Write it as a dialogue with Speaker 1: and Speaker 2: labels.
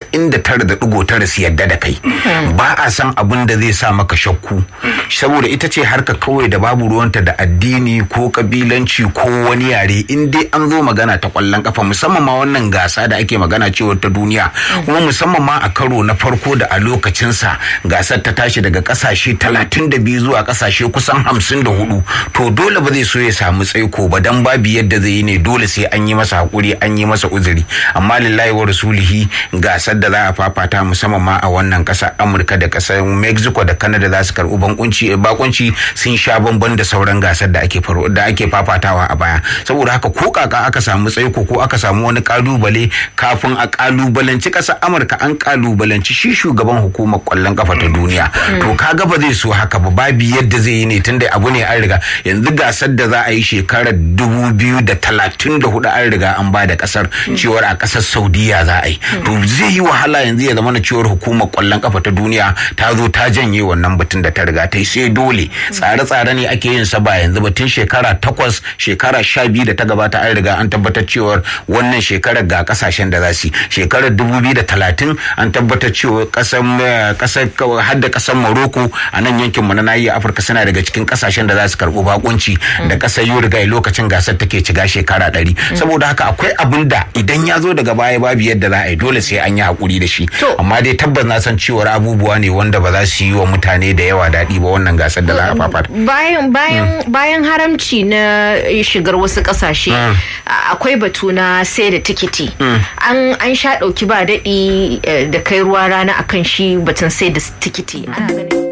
Speaker 1: casa'in da tara da ɗigo tara su yadda da kai ba a san abin da zai sa maka shakku saboda ita ce harka kawai da babu ruwanta da addini ko kabilanci ko wani yare in dai an zo magana ta kwallon kafa musamman ma wannan gasa da ake magana cewa ta duniya kuma musamman ma a karo na farko da a lokacinsa gasar ta tashi daga kasashe talatin da biyu zuwa kasashe kusan hamsin da hudu to dole ba zai so ya samu tsaiko ba dan babu yadda zai yi ne dole sai an yi masa hakuri an yi masa uzuri amma lillahi wa rasulihi gasar da za a fafata musamman ma a wannan kasa amurka da kasar mexico da canada za su karbi bankunci bakunci sun sha bamban da sauran gasar da ake da ake fafatawa a baya saboda haka ko kaka aka samu tsaiko ko aka samu wani kalubale kafin a kalubalanci kasar amurka an kalubalanci shi shugaban hukumar kwallon kafa ta duniya to kaga ba zai so haka ba babu yadda zai yi ne tunda abu ne an riga yanzu gasar da za a yi shekarar dubu biyu da talatin da hudu an riga an ba da kasar cewar a kasar saudiya za a yi to zai yi wahala yanzu ya zama na cewar hukumar kwallon kafa ta duniya ta zo ta janye wannan batun da ta riga ta yi sai dole tsare-tsare ne ake yin sa ba yanzu ba tun shekara takwas shekara sha biyu da ta gabata an riga an tabbatar cewar wannan shekarar ga kasashen da za su yi shekarar dubu biyu da talatin an tabbatar cewa kasar kasar hadda kasar morocco a nan yankin mu na nahiyar afirka suna daga cikin kasashen da za su karɓi bakunci da kasar uruguay lokacin gasar take shiga shekara ɗari saboda haka akwai abin da idan ya zo daga baya babu yadda za a yi dole sai an yi hakuri da shi amma dai tabbas na san cewar abubuwa ne wanda ba za su yi wa mutane da yawa daɗi ba wannan gasar da za a fafata
Speaker 2: bayan bayan bayan haramci na shigar wasu kasashe akwai batu na sai da tikiti an an sha ɗauki ba daɗi da kai ruwa rana akan shi batun sai da tikiti ana ganin